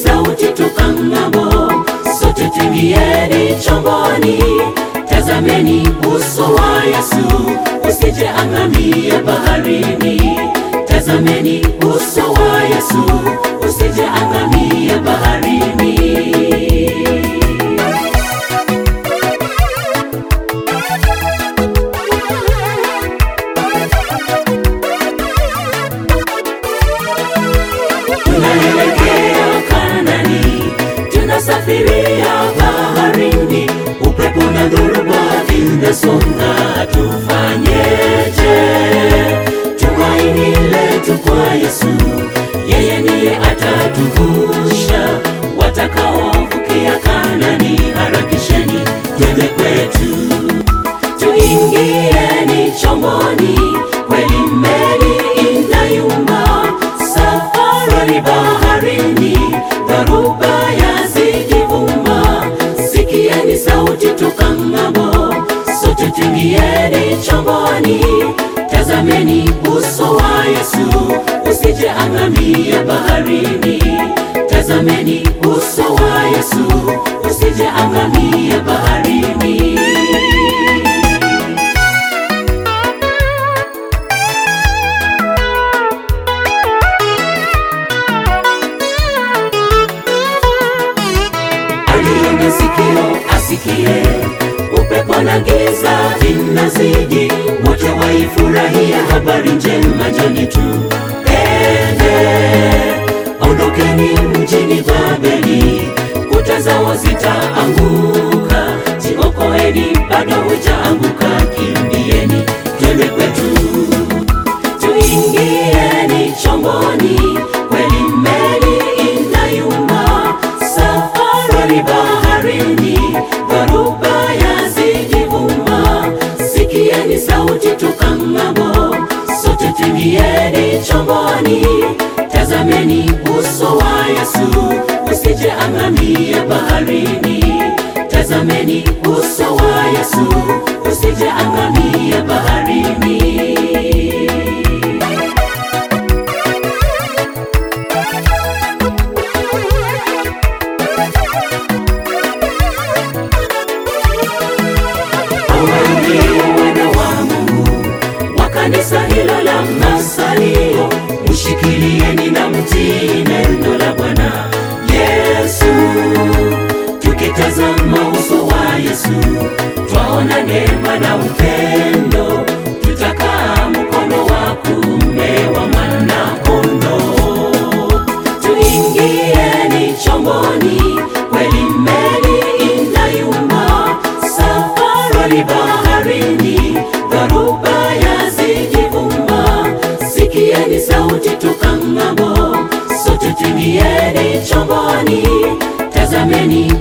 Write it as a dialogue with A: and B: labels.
A: sauti toka ng'ambo, sote tuingieni chomboni. Tazameni uso wa Yesu, usije angamie baharini. Tazameni uso wa Yesu, usije angamie baharini. Tunaelekea Kanani, tunasafiria baharini, upepo na dhoruba vinasonga, tufanyeje? Tumaini letu kwa Yesu, yeye ndiye atatuvusha. Watakaovukia Kanani, harakisheni twende kwetu tuingieni chomboni, kweli meli inayumba, safari baharini, dharuba yazikivuma. Sikieni sauti toka ng'ambo, sote tuingieni chomboni. Tazameni uso wa Yesu, usije angamie baharini. Tazameni uso wa Yesu, usije angamie baharini. aliye na sikio asikie, upepo na giza vinazidi, wote waifurahia habari njema. Njoni tupende, ondokeni mjini Babeli, kuta zao zitaanguka. Jiokoeni, bado hujaanguka, kimbieni, twende kwetu tuingieni chomboni, kweli meli inayumba, safari baharini, dharuba yazijivuma. Sikieni sauti toka ng'ambo, sote tuingieni chomboni. Tazameni uso wa Yesu, usije angamie baharini. Tazameni uso wa Yesu, usije angamie baharini. Hawa ndio wana wa Mungu wa kanisa hilo la Masalio, mshikilieni na mtii neno la Bwana Yesu. Tukitazama uso wa Yesu, twaona neema na upendo, tutakaa mkono wa kuume wa Mwana-Kondoo. Tuingieni chomboni, kweli meli inayumba, safari baharini, dharuba yazijivuma. Sikieni sauti toka ng'ambo, sote tuingieni chomboni. Tazameni